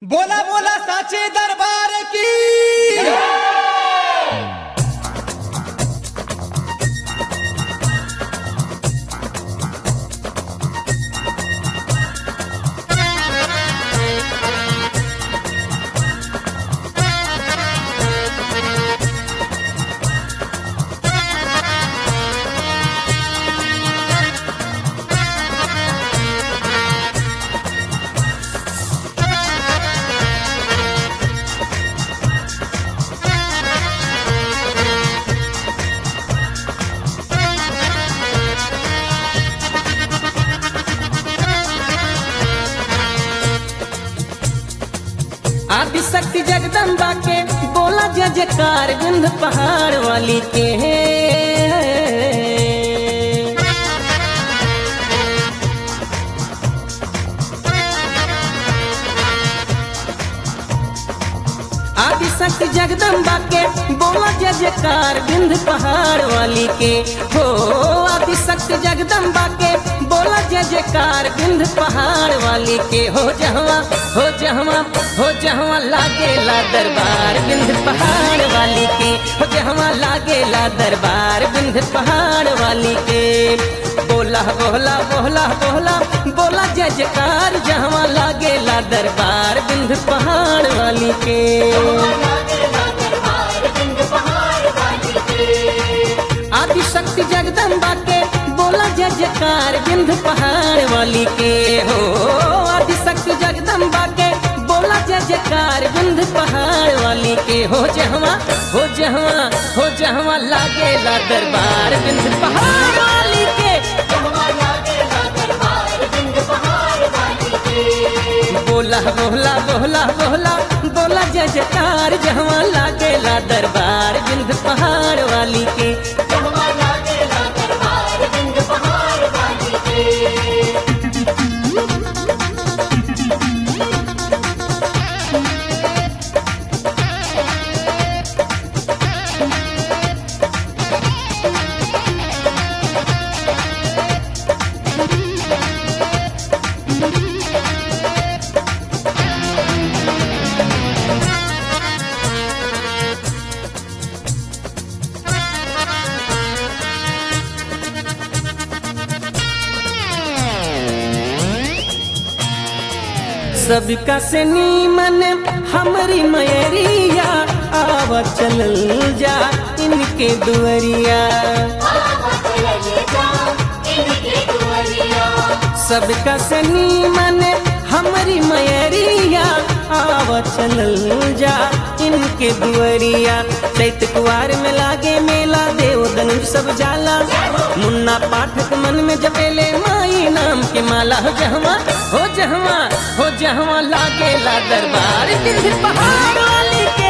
बोला बोला साचे दरबार की आदिशक्ति जगदम्बा के बोला जय जयकार गंध पहाड़ वाली के आदिशक्ति जगदम्बा के बोला जय जयकार बिंद पहाड़ वाली के हो आदिशक्ति जगदम्बा के बोला जय जयकार बिंद पहाड़ वाली के हो जहवा हो जहवा हो जहवा लागेला दरबार बिंद पहाड़ वाली के हो जहवा लागेला दरबार बिंद पहाड़ वाली के बोला बोला बोला बोला बोला जय जयकार जहवा लागेला दरबार बिंद पहाड़ वाली के आदिशक्ति जगदम्बा के बोला जय जयकार बिंद पहाड़ वाली के हो आदिशक्ति जगदम्बा के बोला जय जयकार बिंद पहाड़ वाली के हो जहवा हो जहवा हो जहवा लागेला दरबार बिंद पहाड़ वाली के बोला बोला बोला बोला बोला जय जयकार जहवा लागेला दरबार बिंद पहाड़ वाली के सबका से नीमन हमरी मयरिया आवा चलल जा इनके दुअरिया सबका से नीमन हमरी मयरिया आवा चलल जा इनके दुअरिया चैत कुआर में लागे मेला देव धनुष सब जाला मुन्ना पाठक मन में जपेले माई नाम के माला हो जहवा हो जहवा हो जहवा लागेला दरबार बिंद पहाड़ वाली के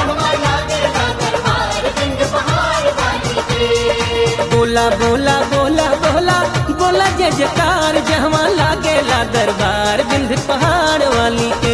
बोला बोला बोला बोला बोला जय जयकार जहवा लागेला दरबार बिंद पहाड़ वाली के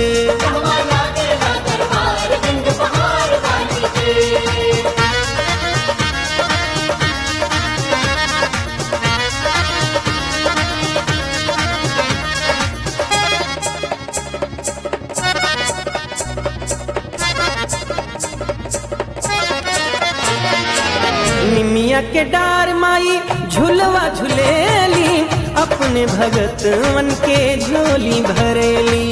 निमिया के डार माई झुलवा झुलेली अपने भगतवन के झोली भरेली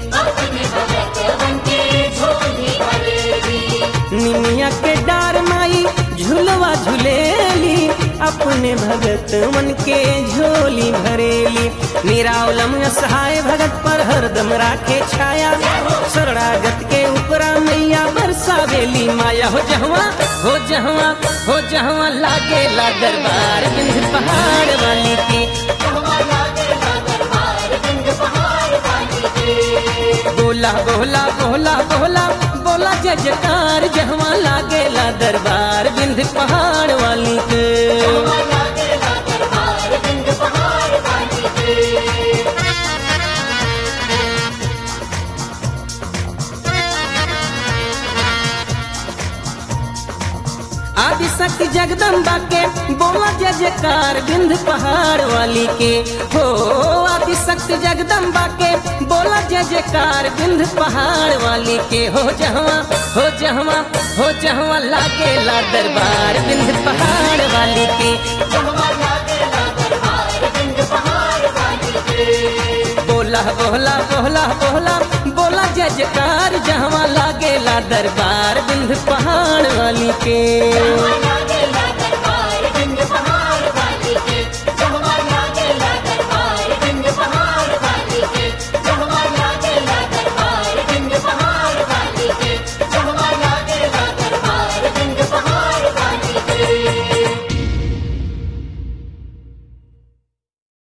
निमिया के डार माई झुलवा झुलेली अपने भगतवन के झोली भरेली निरावलम सहाय भगत पर हरदम राखे छाया शरणागत के ऊपरा मैया बरसावेली माया हो जहवा हो जहवा हो जहवा लागेला दरबार बिंद पहाड़ वाली के बोला बोला बोला बोला बोला जय जयकार जहवा लागेला दरबार बिंद पहाड़ वाली के आदिशक्ति जगदम्बा के बोला जय जयकार बिंद पहाड़ वाली के हो आदिशक्ति जगदम्बा के बोला जय जयकार बिंद पहाड़ वाली के हो जहवा हो जहवा हो जहवा लागेला दरबार बिंद पहाड़ वाली के बोला बोला बोला बोला बोला जय जयकार जहवा लागेला दरबार बिंद पहाड़ वाली के